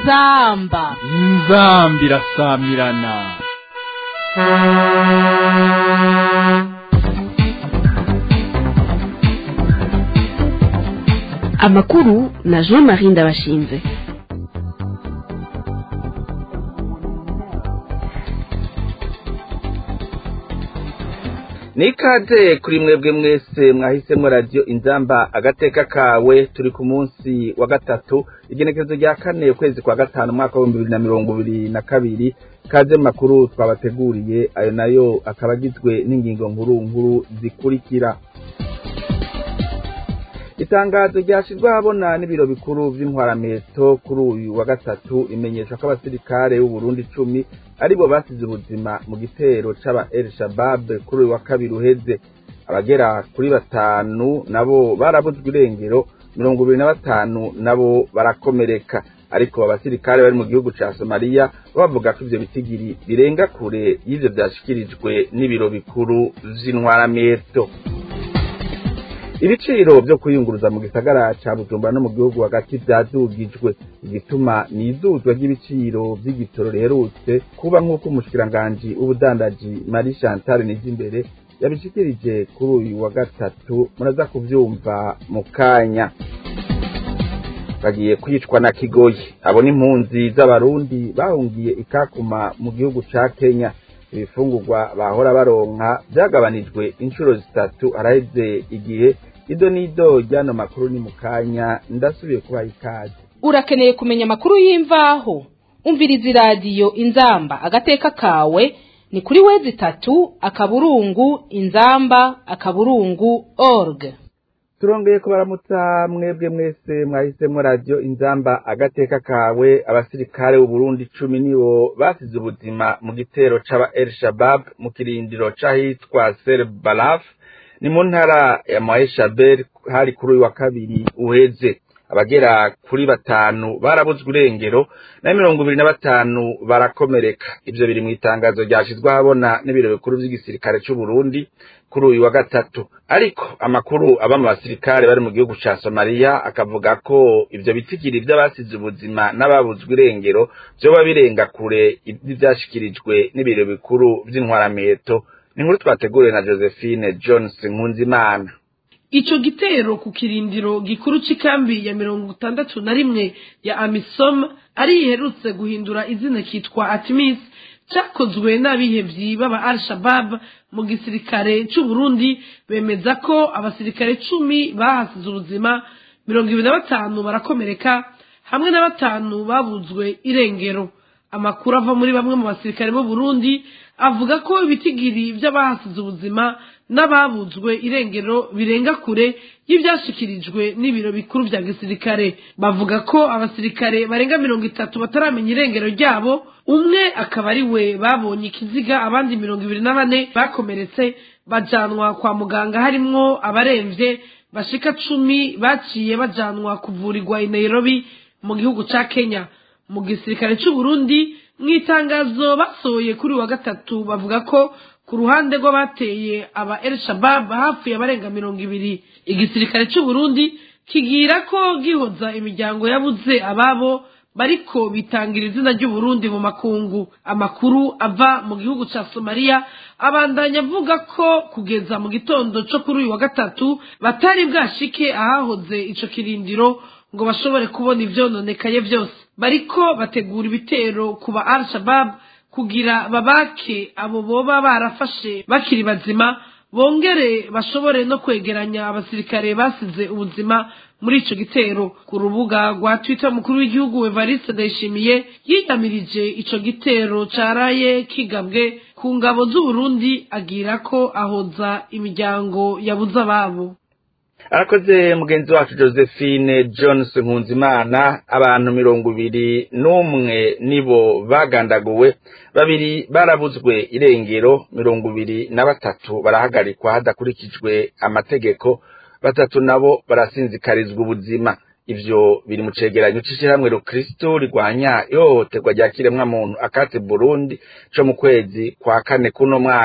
inzamba inzambi irasamirana amakuru na jean marie ndabashinze nikaze kuri mwebwe mwese mwahisemo radiyo inzamba agateka kawe turi ku munsi wa gatatu igenekerezo rya kane ukwezi kwa gatanu umwaka w'ibihumbi bibiri na mirongo ibiri na kabiri kaze mu makuru twabateguriye ayo nayo akaba agizwe n'ingingo nkuru nkuru zikurikira itangazo ryashyizwe ahabona n'ibiro bikuru by'intwarameto kuri uyu wa gatatu imenyesha ko abasirikare b'uburundi icumi aribo basize ubuzima mu gitero c'aba el shabab kuri uyu wa kabiri uheze abagera kuri batanu nabo barabuzwe irengero mirongo ibiri na batanu nabo barakomereka ariko abasirikare bari mu gihugu ca somaliya bavuga ko ivyo bitigiri birenga kure y'ivyo vyashikirijwe n'ibiro bikuru vy'intwarameto ibiciro vyo kwiyunguruza mu gisagara ca bujumbura no mu gihugu hagati vyadugijwe igituma ni iduzwa ry'ibiciro vy'igitoro riherutse kuba nk'uko umushikiranganji w'ubudandaji marie chantal nijimbere yabishikirije kuri uyu wa gatatu muraza kuvyumva mu kanya bagiye kwicwa na kigoyi abo n'impunzi z'abarundi bahungiye ikakuma mu gihugu ca kenya ibifungurwa bahora baronka vyagabanijwe inshuro zitatu haraheze igihe ido n'ido ryano makuru ni mu kanya ndasubiye kubaha ikaze urakeneye kumenya amakuru y'imvaho umviriza iradiyo inzamba agateka kawe ni kuri wezi itatu akaburungu inzamba akaburungu org turongeye kubaramutsa mwebwe mwese mwahisemo radiyo inzamba agateka kawe abasirikare b'uburundi icumi nibo basize ubuzima mu gitero c'aba el shabab mu kirindiro c'ahitwa ser balaf ni mu ntara ya maeshabel hari kuri uyu wa kabiri uheze abagera kuri batanu barabuzwe irengero na mirongo ibiri na batanu barakomereka ivyo biri mu itangazo ryashizwe ahabona n'ibiro bikuru vy'igisirikare c'uburundi kuri uyu wa gatatu ariko amakuru aba mu basirikare bari mu gihugu ca somaliya akavuga ko ivyo bitigiri vy'abasize ubuzima n'ababuzwe irengero vyoba birenga kure ivyashikirijwe n'ibiro bikuru vy'intwarameto ni inkuru twateguriwe na josephine jones nkunzimana ico gitero ku kirindiro gikuru c'ikambi ya mirongo itandatu na rimwe ya amisom ari iherutse guhindura izina kitwa atimis cakozwe n'abihevyi b'aba al shabab mu gisirikare c'uburundi bemeza ko abasirikare cumi bahasize ubuzima mirongo ibiri na batanu barakomereka hamwe na batanu babuzwe irengero amakuru ava muri bamwe mu basirikare b'uburundi avuga ko ibitigiri vy'abahasize ubuzima n'ababuzwe irengero birenga kure y'ivyashikirijwe n'ibiro bikuru vya gisirikare bavuga ko abasirikare barenga mirongo itatu bataramenya irengero ryabo umwe akaba ari we babonye ikiziga abandi mirongo ibiri na bane bakomeretse bajanwa kwa muganga harimwo abaremvye bashika cumi baciye bajanwa kuvurirwa i nairobi mu gihugu ca kenya mu gisirikare c'uburundi mw'itangazo basohoye kuri wa gatatu bavuga ko ku ruhande rw'abateye aba el shabab hapfuye abarenga mirongo ibiri igisirikare c'uburundi kigira ko gihoza imiryango yabuze ababo bariko bitangira izina ry'uburundi mu makungu amakuru ava mu gihugu ca somaliya abandanya avuga ko kugeza mu gitondo co kuri uyu wa gatatu batari bwashike ahahoze ico kirindiro ngo bashobore kubona ivyononekaye vyose bariko bategura ibitero ku ba al shabab kugira babake abo boba barafashe bakiri bazima bongere bashobore no kwegeranya abasirikare basize ubuzima muri ico gitero ku rubuga rwa twitter umukuru w'igihugu evariste ndayishimiye yiyamirije ico gitero caraye kigabwe ku ngabo z'uburundi agira ko ahoza imiryango yabuze ababo arakoze mugenzi wacu josephine jones nkunzimana abantu mirongo ibiri n'umwe nibo bagandaguwe babiri barabuzwe irengero mirongo ibiri na batatu barahagarikwa hadakurikijwe amategeko batatu nabo barasinzikarizwa ubuzima ivyo biri mu cegeranyo c'ishirahamwe rukristo rigwanya ihohoterwa rya kiremwa muntu akate burundi co mu kwezi kwa kane kuno mwaka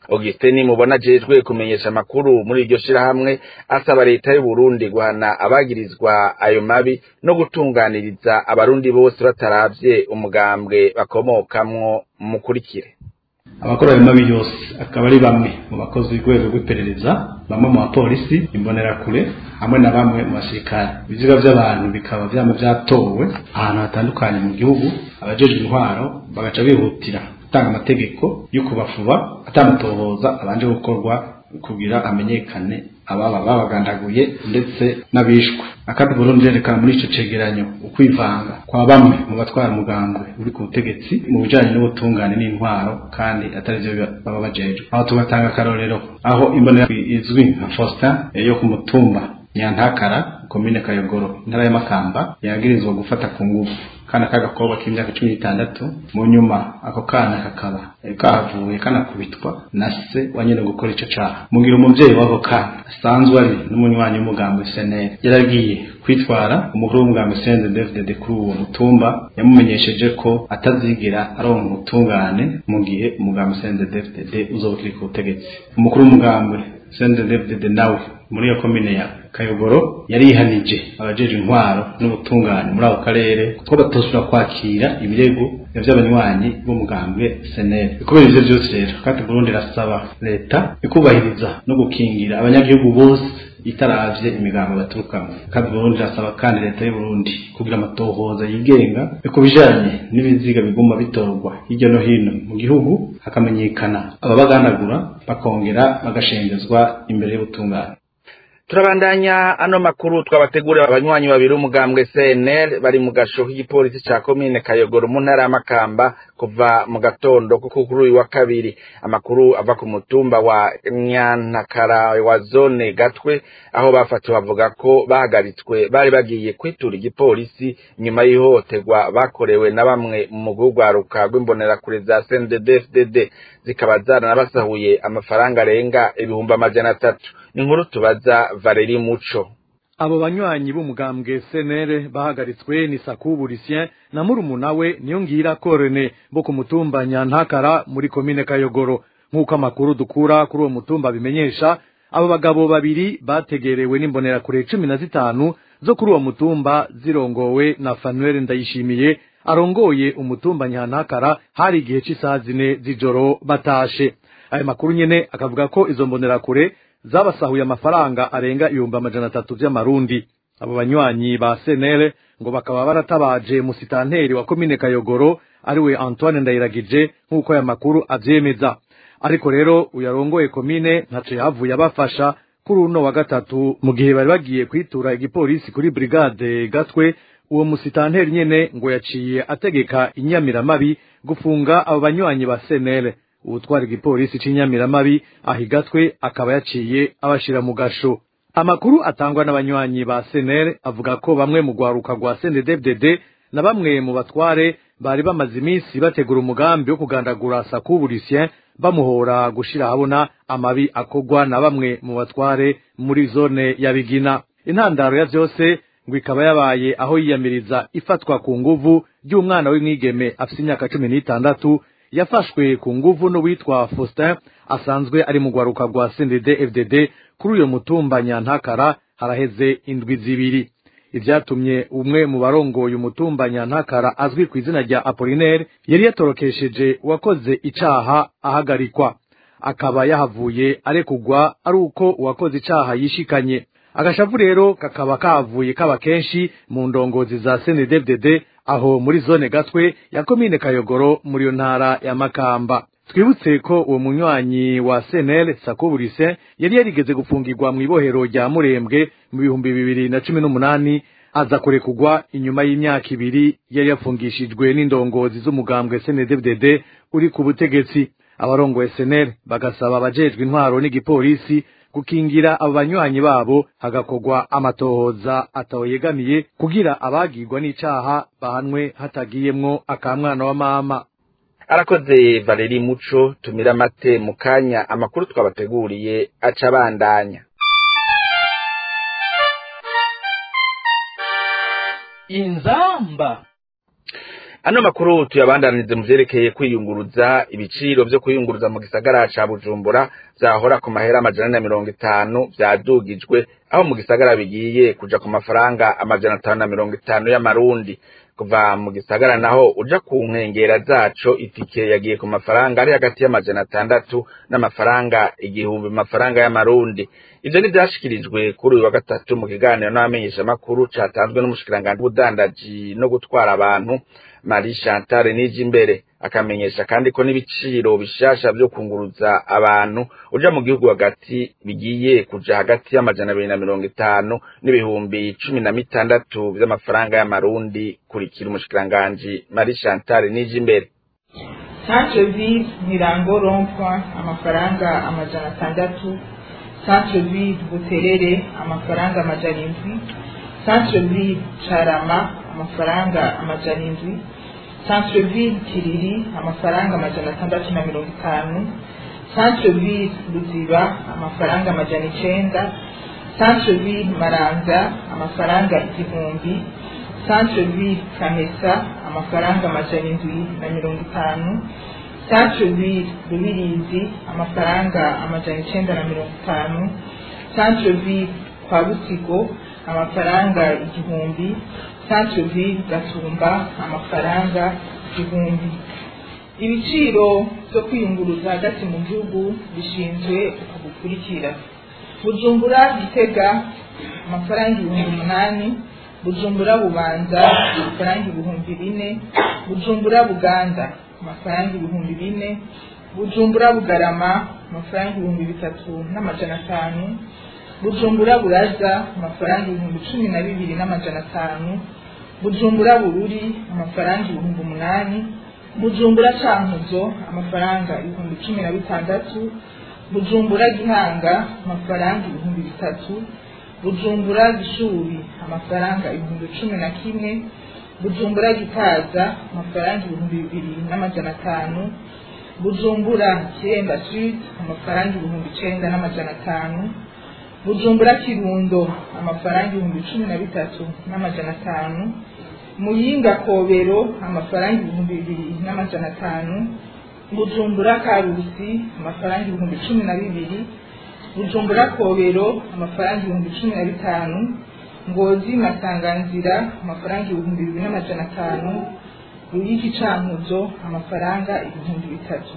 Augustin mubona jejwe kumenyesha amakuru muri iryo shirahamwe asaba leta y'u Burundi guhana abagirizwa ayo mabi no gutunganiriza abarundi bose bataravye umugambwe bakomokamwo mukurikire abakora ayo mabi yose akaba ari bamwe mu bakozi b'urwego rw'iperereza bamwe mu bapolisi imbonerakure hamwe na bamwe mu basirikare ibiziga by'abantu bikaba byama byatowe ahantu hatandukanye mu gihugu abajejwe intwaro bagaca bihutira gutanga amategeko yo kubafuba atamutohoza abanje gukorwa kugira amenyekane ababa babagandaguye ndetse n'abishwe akandi Burundi yerekana muri ico cegeranyo ukwivanga kwa bamwe mu batwara umugambwe uri ku butegetsi mu bijanye n'ubutungane n'intwaro kandi atari vyo baba bajejwe aho tugatanga akarorero aho imbonera izwi nka Faustin yo ku mutumba Nyantakara komine Kayogoro intara ya Makamba yagirizwa gufata ku nguvu kana k'agakobwa k'imyaka cumi n'itandatu mu nyuma ako kana kakaba kahavuye kanakubitwa na se wa nyene gukora ico caha mugira umuvyeyi w'ako kana asanzwe ari n'umunywanyi w'umugambi SNL yaragiye kwitwara umukuru w'umugambi SNL David kuri uwo mutumba yamumenyesheje ko atazigera aronka ubutungane mu gihe umugambi SNL David uzoba ukiri ku butegetsi umukuru w'umugambi SNL David nawe muri iyo komine ya Kayogoro yarihanije abajeje intwaro n'ubutungane muri ako karere ko batosubira kwakira ibirego vy'abanywanyi b'umugambwe SNL kubera ivyo vyose rero kandi Burundi rasaba leta ikubahiriza no gukingira abanyagihugu bose itaravye imigambo baturukamo kandi Burundi rasaba kandi leta y'u Burundi kugira amatohoza yigenga ku bijanye n'ibiziga biguma bitorwa hirya no hino mu gihugu hakamenyekana ababaganagura bakongera bagashengezwa imbere y'ubutungane turabandanya ano makuru twabategurira abanywanyi babiri umugambwe CNL bari mu gasho k'igipolisi ca komine Kayogoro mu ntara y'Amakamba kuva mu gatondo kuko kuri uyu wa kabiri amakuru ava ku mutumba wa Nyantakara wa zone Gatwe aho bafatiwe bavuga ko bahagaritswe bari bagiye kwitura igipolisi nyuma y'ihohoterwa bakorewe na bamwe mu rwaruka rw'imbonerakure za CNDD-FDD zikaba zaranabasahuye amafaranga arenga ibihumbi amajana atatu ni inkuru tubaza Valeri Muco abo banywanyi b'umugambwe senere bahagaritswe ni sakubu lucien na murumuna we niyo ngira korene bo ku mutumba nyantakara muri komine kayogoro nk'uko amakuru dukura kuri uwo mutumba bimenyesha abo bagabo babiri bategerewe n'imbonerakure cumi na zitanu zo kuri uwo mutumba zirongowe na fanuel ndayishimiye arongoye umutumba nyantakara hari igihe cy'isaha zine z'ijoro batashe ayo makuru nyene akavuga ko izo mbonerakure zabasahuye amafaranga arenga ibihumbi amajana atatu vy'amarundi abo banywanyi ba senere ngo bakaba baratabaje musitanteri wa komine kayogoro ariwe antoine ndayiragije nk'uko aya makuru avyemeza ariko rero uyarongoye komine ntaco yahavuye abafasha kuri uno wa gatatu mu gihe bari bagiye kwitura igipolisi kuri brigade gatwe uwo musitanteri nyene ngo yaciye ategeka inyamiramabi gufunga abo banywanyi ba senere uwutwara igipolisi c'inyamiramabi ahigatwe akaba yaciye abashira mu gasho amakuru atangwa n'abanywanyi ba senere avuga ko bamwe mu rwaruka rwa cnddfdd na bamwe mu batware bari bamaze iminsi bategura umugambi wo kugandagura sakubu lucien bamuhora gushira habona amabi akorwa na bamwe mu batware muri zone ya bigina intandaro ya vyose ngo ikaba yabaye aho yiyamiriza ifatwa ku nguvu ry'umwana w'umwigeme afise imyaka cumi n'itandatu yafashwe ku nguvu n'uwitwa Faustin asanzwe ari mu rwaruka rwa CNDD FDD kuri uyo mutumba Nyantakara haraheze indwi zibiri ivyatumye umwe mu barongoye umutumba Nyantakara azwi ku izina rya Apollinaire yari yatorokesheje uwakoze icaha ahagarikwa akaba yahavuye arekugwa ari uko uwakoze icaha yishikanye agashavu rero kakaba kavuye kaba kenshi mu ndongozi za CNDD-FDD aho muri zone gatwe ya komine Kayogoro muri yo ntara ya Makamba twibutse ko uwo munywanyi wa CNL Sakuburise yari yarigeze gufungirwa mu ibohero rya Murembwe mu bihumbi bibiri na cumi n'umunani aza kurekugwa inyuma y'imyaka ibiri yari yafungishijwe n'indongozi z'umugambwe CNDD-FDD uri ku butegetsi abarongoye SNL bagasaba abajejwe intwaro n'igipolisi gukingira abo banywanyi babo hagakorwa amatohoza atawoyegamiye kugira abagirwa n'icaha bahanwe hatagiyemwo akamwana wa mama arakoze valeri muco tumira amate mu kanya amakuru twabateguriye aca abandanya inzamba ano makuru tuyabandanirize mu vyerekeye kwiyunguruza ibiciro vyo kwiyunguruza mu gisagara ca bujumbura vyahora ku mahera amajana na mirongo itanu vyadugijwe aho mu gisagara bigiye kuja ku mafaranga amajana atanu na mirongo itanu y'amarundi kuva mu gisagara naho uja ku nkengera zaco itike yagiye ku mafaranga ari hagati y'amajana atandatu n'amafaranga igihumbi mu mafaranga y'amarundi ivyo ni vyashikirijwe kuri uyu wa gatatu mu kiganiro n'abamenyeshamakuru catanzwe n'umushikiranganji w'ubudandaji no gutwara abantu Marie Chantal Nijimbere akamenyesha kandi ko n'ibiciro bishasha vyo kunguruza abantu uja mu gihugu hagati bigiye kuja hagati y'amajana abiri na mirongo itanu n'ibihumbi cumi na mitandatu vy'amafaranga y'amarundi kurikira umushikiranganji Marie Chantal Nijimbere centre ville mirango rompwa amafaranga amajana atandatu centre ville buterere amafaranga amajana indwi centre ville carama amafaranga amajana indwi centre ville kiriri amafaranga amajana atandatu na mirongo itanu centre ville ruziba amafaranga amajana icenda centre ville maranza amafaranga igihumbi centre ville kamesa amafaranga amajana indwi na mirongo itanu centre ville rubirizi amafaranga amajana icenda na mirongo itanu centre ville kwa busigo amafaranga igihumbi centre ville gatumba amafaranga igihumbi ibiciro byo kwiyunguruza hagati mu gihugu bishinzwe uku gukurikira bujumbura gitega amafaranga ibihumbi umunani bujumbura bubanza amafaranga ibihumbi bine bujumbura buganda amafaranga ibihumbi bine bujumbura bugarama amafaranga ibihumbi bitatu n'amajana atanu bujumbura buraza amafaranga ibihumbi cumi na bibiri n'amajana atanu bujumbura bururi amafaranga ibihumbi umunani bujumbura cankuzo amafaranga ibihumbi cumi na bitandatu bujumbura gihanga amafaranga ibihumbi bitatu bujumbura gishuri amafaranga ibihumbi cumi na kimwe bujumbura gitaza amafaranga ibihumbi bibiri n'amajana atanu bujumbura kiremba sud amafaranga ibihumbi icenda n'amajana atanu bujumbura kirundo amafaranga ibihumbi cumi na bitatu n'amajana atanu muyinga kobero amafaranga ibihumbi bibiri n'amajana atanu bujumbura karusi amafaranga ibihumbi cumi na bibiri bujumbura kobero amafaranga ibihumbi cumi na bitanu ngozi masanganzira amafaranga ibihumbi bibiri n'amajana atanu ruyiki cankuzo amafaranga ibihumbi bitatu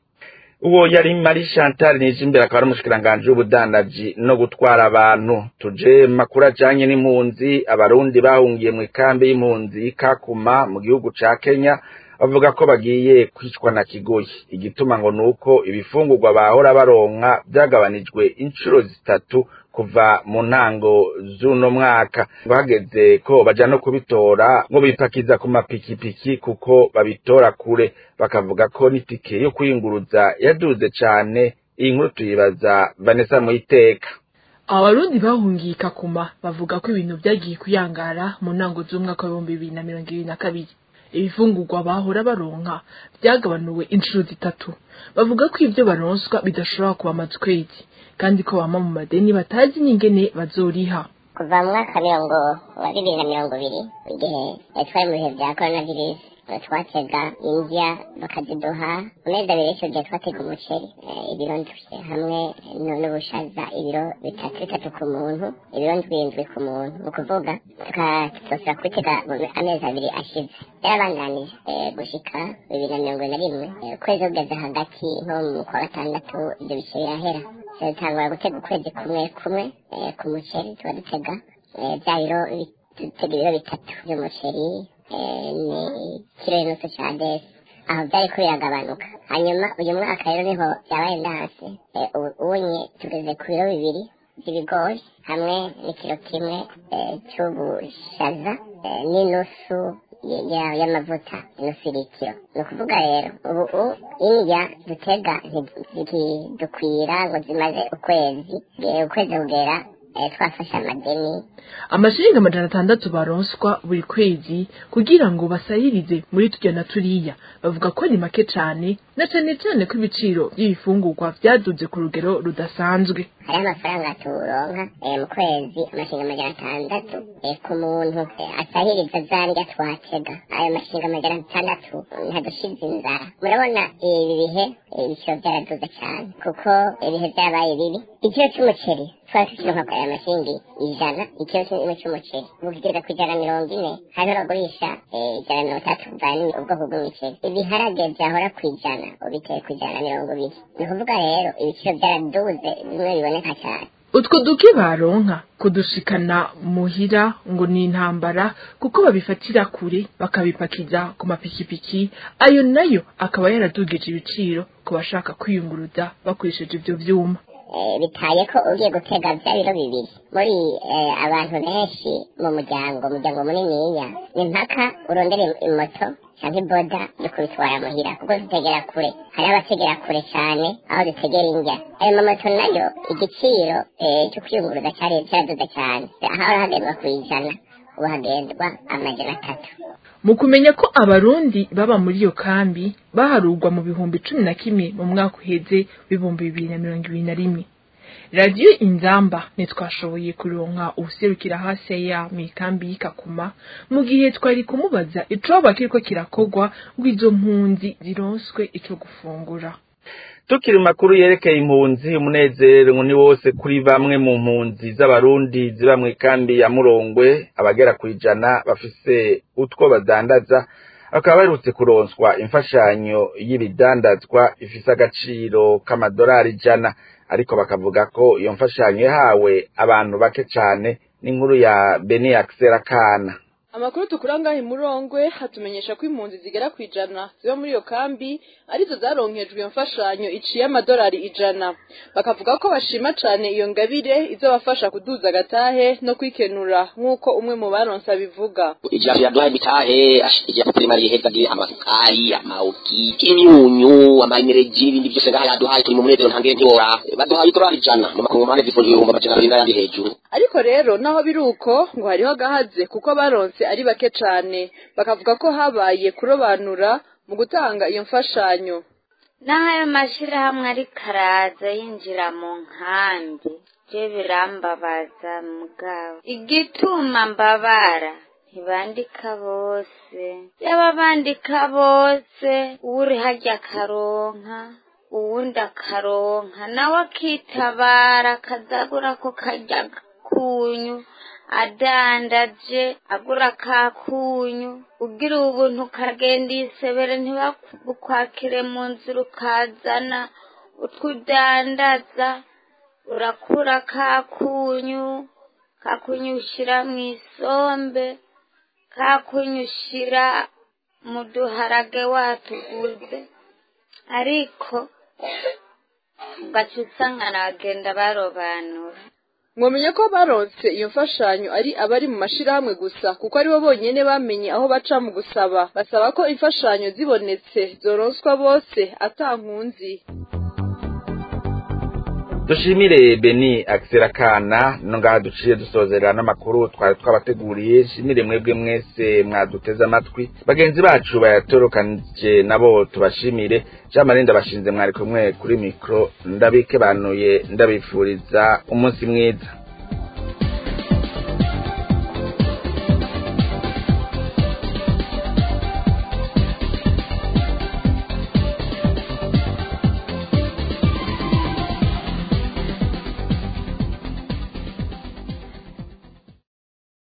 uwo yari Marie Chantal Nijimbere akaba ari umushikiranganji w'ubudandaji no gutwara abantu tuje makuru ajanye n'impunzi abarundi bahungiye mu ikambi y'impunzi y'Ikakuma mu gihugu ca Kenya bavuga ko bagiye kwicwa na kigoyi igituma ngo nuko ibifungurwa bahora baronka byagabanijwe inshuro zitatu kuva mu ntango z'uno mwaka ngo hageze ko baja no kubitora ngo bipakiza ku mapikipiki kuko babitora kure bakavuga ko n'itike yo kwiyunguruza yaduze cane iyi nkuru tuyibaza Vanessa Muyiteka abarundi bahungiye kakuma bavuga ko ibintu byagiye kuyangara mu ntango z'umwaka w'ibihumbi bibiri na mirongo ibiri na kabiri ibifungurwa bahora baronka byagabanuwe inshuro zitatu bavuga ko ibyo baronswa bidashobora kubamaza ukwezi kandi ko bama mu madeni batazi n'ingene bazoriha kuva mu mwaka mirongo wa bibiri na mirongo ibiri igihe twari mu bihe bya korona virusi twatega indya bakaziduha amezi abiri y'icyo gihe twatega umuceri ibiro ndwi hamwe n'ubushaza ibiro bitatu bitatu ku muntu ibiro ndwindwi ku muntu ni ukuvuga tukazosora kubitega amezi abiri ashize yarabandanije gushika bibiri na mirongo na rimwe ukwezi kugeze hagati nko mu kwa gatandatu ibyo bice birahera dutangura gutega ukwezi kumwe kumwe ku muceri tuba dutega bya biro dutega ibiro bitatu by'umuceri ni kiro n'inusu cya desi aho byari ko biragabanuka hanyuma uyu mwaka rero niho byabaye ndanse ubunye tugeze ku biro bibiri by'ibigori hamwe n'ikiro kimwe cy'ubushaza n'inusu y'amavuta inusu litiro ni ukuvuga rero ubu indya dutega ntidukwira ngo zimaze ukwezi ukwezi kugera eh, twafashe amadeni amashiringi amajana atandatu baronswa buri kwezi kugira ngo basahirize muri turya na turiya bavuga ko ni make cane na cane cane ko ibiciro by'ibifungurwa vyaduze ku rugero rudasanzwe hariho amafaranga turonka eh, mu kwezi amashinga amajana atandatu eh, ku muntu eh, asahiriza za ndya twatega ayo mashinga amajana atandatu ntadushize inzara murabona ibi bihe eh, ibiciro byaraduze cyane kuko ibihe byabaye bibi ikiro c'umuceri twari tukironka aya mashingi ijana ikiro kimwe c'umuceri ubu kigeza ku ijana mirongo ine hariho abagurisha eh, ijana mirongo itatu bivanye ubwoko bw'imiceri ibiharage vyahora ku ijana ubiteye ku ijana na mirongo ibiri ni ukuvuga rero ibiciro byaraduze bimwe biboneka cyane utwo duke baronka kudushikana muhira ngo ni intambara kuko babifatira kure bakabipakiza ku mapikipiki ayo nayo akaba yaradugije ibiciro ku bashaka kwiyunguruza bakoresheje ivyo vyuma Eh, bitaye ko ugiye gutega bya biro bibiri muri eh, abantu benshi mu muryango umuryango muniniya ni mpaka urondere imoto cyangwa iboda yo kubitwara muhira kuko zitegera kure hari abategera kure cyane aho zitegera indya ayo mamoto nayo igiciro eh, cyo kwiyunguruza cyari cyaraduze cyane aho hagendwa ku ijana ubu hagendwa amajana atatu mu kumenya ko abarundi baba muri iyo kambi baharurwa mu bihumbi cumi na kimwe mu mwaka uheze w'ibihumbi bibiri na mirongo ibiri na rimwe radiyo inzamba ntitwashoboye kuronka ubuserukira hasi ya mu ikambi y'ikakuma mu gihe twari kumubaza icoba kiriko kirakorwa ngo izo mpunzi zironswe ico gufungura tukiri mu makuru yerekeye impunzi umunezero ngo ni wose kuri bamwe mu mpunzi z'abarundi ziba mu ikambi ya murongwe abagera ku ijana bafise utwo badandaza bakaba baherutse kuronswa imfashanyo y'ibidandazwa ifise agaciro k'amadolari ijana ariko bakavuga ko iyo mfashanyo yahawe abantu bake cane n'inkuru ya beni akisera kana amakuru tukura ngaho imurongwe hatumenyesha ko impunzi zigera ku ijana ziba muri iyo kambi arizo zaronkejwe iyo mfashanyo iciye amadolari ijana bakavuga ko bashima cane iyo ngabire izobafasha kuduza agatahe no kwikenura nk'uko umwe mu baronse abivuga ijambo yaduhaye imitahe ashyigikiye kuri mariye hegagire amasukari amawuki imyunyu amaenereji ibindi byose ngaha yaduhaye turi mu munezero ntangire ntiwora baduhaye idolari ijana mu makumyabiri zivunjwe ibihumbi amajana abiri n'ayandi hejuru ariko rero naho biri uko ngo hariho agahaze kuko baronse ari bake cane bakavuga ko habaye kurobanura mu gutanga iyo mfashanyo naho ayo mashyirahamwe ariko araza yinjira mu nkambi byo birambabaza mugabo igituma mbabara ntibandika bose yaba bandika bose uri hajya akaronka uwundi akaronka nawe akitabara akazagura ko kajya kunyu adandaje agura kakunyu ugira ubuntu ukagenda isebere ntibakwakire mu nzira ukazana utwudandaza urakura kakunyu kakunyu ushyira mu isombe kakunyu ushyira mu duharage watuguze ariko ugaca usanga nagenda barobanura mwamenye ko baronse iyo mfashanyo ari abari mu mashirahamwe gusa kuko aribo bonyene bamenye aho baca mu gusaba basaba ko imfashanyo zibonetse zoronswa bose ata nkunzi dushimire beni akisera kana no ngaha duciye dusozerera n'amakuru twari twabateguriye shimire mwebwe mwese mwaduteze amatwi bagenzi bacu bayatorokanije nabo tubashimire jean marie ndabashinze mwari kumwe kuri mikoro ndabike banuye ndabifuriza umunsi mwiza